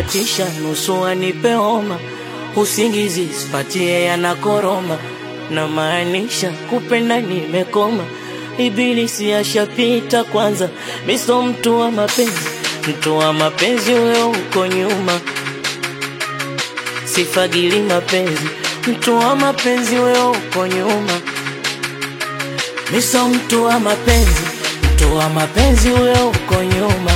anatisha nusu anipe homa, usingizi sipatie yanakoroma, na maanisha kupenda nimekoma, ibilisi ashapita kwanza, miso mtu wa mapenzi, mtu wa mapenzi huyo uko nyuma, sifagili mapenzi, mtu wa mapenzi huyo uko nyuma, miso mtu wa mapenzi, mtu wa mapenzi huyo uko nyuma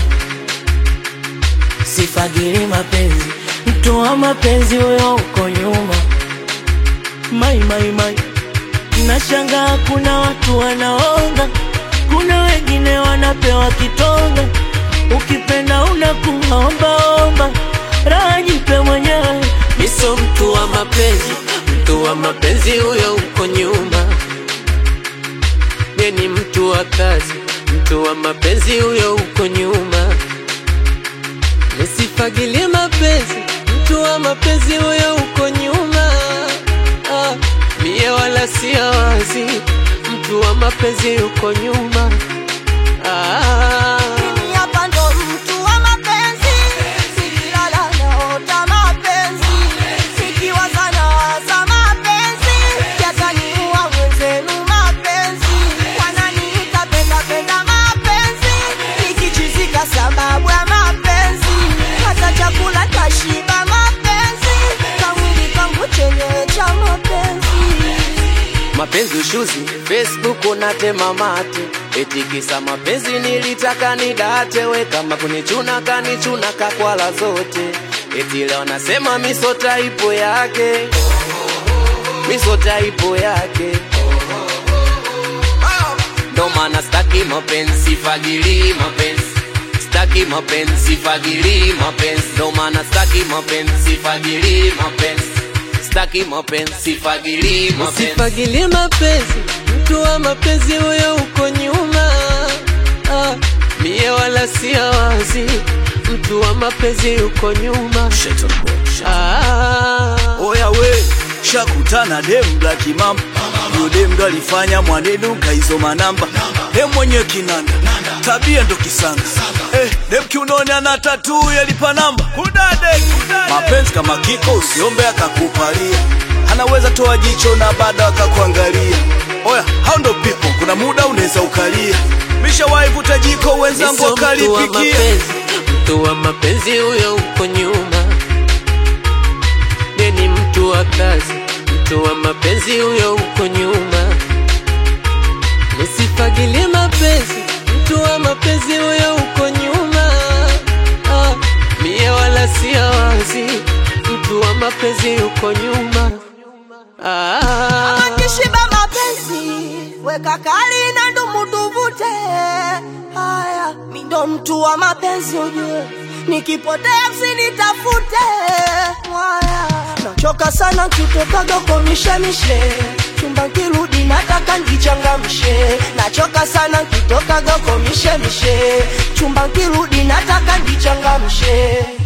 sifagili mapenzi, mtu wa mapenzi huyo uko nyuma. Mai mai mai, nashangaa kuna watu wanaonga, kuna wengine wanapewa kitonga. Ukipenda unakuwa ombaomba, raha jipe mwenyewe. Miso mtu wa mapenzi, mtu wa mapenzi huyo uko nyuma. Mie ni mtu wa kazi, mtu wa mapenzi huyo uko nyuma. Nisifagilie mapenzi, mtu wa mapenzi huyo uko nyuma. Ah, mie wala si wazi, mtu wa mapenzi uko nyuma. Ah, Mimi hapa ndo mtu wa mapenzi, nikilala naota mapenzi, nikiwaza nawaza mapenzi, yataniua mwenzenu mapenzi, wananiita penda penda mapenzi, nikichizika sababu ya mapenzi, hata chakula tashiba mapenzi, kamwili kangu chenyewe cha mapenzi. mapenzi ushuzi, Facebook unatema mate, eti kisa mapenzi nilitaka nidate, we kama kunichuna kanichuna kakwala zote, eti leo nasema miso taipo yake, miso taipo yake ndo maana staki mapenzi, fagili mapenzi staki mapenzi, fagili mapenzi ndo maana staki mapenzi, fagili mapenzi staki mapenzi, fagili mapenzi Usifagilie mapenzi, mtu wa mapenzi huyo uko nyuma ah, mie wala si wazi, mtu wa mapenzi uko nyuma ah, Oya we, shakutana dem black mamba Yo dem ndo alifanya mwanenu kaizoma namba Dem mwenye kinanda, tabia ndo kisanga Eh, dem kiunoni ana tatu yalipa namba Kudade, mapenzi kama kiko usiombe akakupalia Anaweza toa jicho na baada akakuangalia Oya, hao ndo people, kuna muda unaweza ukalia Mishawahi vuta jiko wenzangu Miso mtu wa wakalipikia mapenzi, mtu wa mapenzi huyo uko nyuma. Mie ni mtu wa kazi, mtu wa mapenzi huyo uko nyuma. Nisifagilie mapenzi, mtu wa mapenzi huyo uko nyuma. Ah, mie wala si wazi, mtu wa mapenzi uko nyuma. Ah, Akishiba mapenzi weka kali na ndumu tuvute. Haya, mi ndo mtu wa mapenzi ujue, nikipotea msinitafute. Haya, nachoka sana nkitokaga kwa mishemishe chumba nkirudi nataka ndichangamshe. Nachoka sana nkitokaga kwa mishemishe chumba nkirudi nataka ndichangamshe.